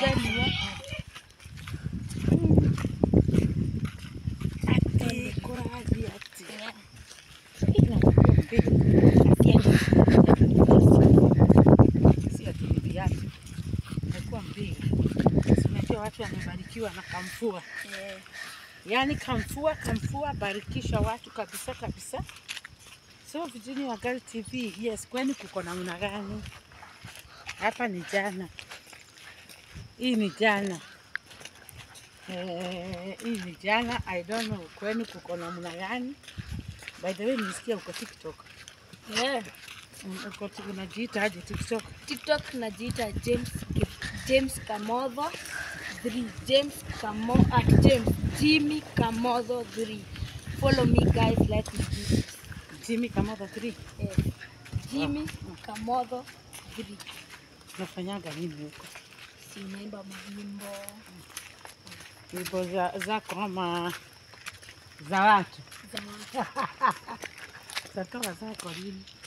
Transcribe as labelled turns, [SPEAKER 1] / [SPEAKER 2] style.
[SPEAKER 1] gani wa?
[SPEAKER 2] Ati kuraji ati. Si ati ni viatu. Nakuwa mbili. Unajua watu wamebarikiwa na kamfua.
[SPEAKER 1] Eh,
[SPEAKER 2] Yaani kamfua kamfua barikisha watu kabisa kabisa. So Virginia Wagali TV, yes, kwani kuko namna gani? Hapa ni jana, hii ni jana eh, hii ni jana. I don't know kwani kuko namna gani. By the way, nilisikia uko TikTok.
[SPEAKER 1] eh.
[SPEAKER 2] Un- Uko unajiita aje TikTok?
[SPEAKER 1] TikTok najiita James James Kamodho 3 James Kamo at James Jimmy Kamodho 3 Follow me guys, let me do this.
[SPEAKER 2] Jimmy Kamotho 3.
[SPEAKER 1] Eh, Jimmy Kamodho 3
[SPEAKER 2] Unafanyaga nini huko?
[SPEAKER 1] si naimba mawimbo
[SPEAKER 2] Nyimbo za zako ama za watu?
[SPEAKER 1] za
[SPEAKER 2] Zatoa zako lini?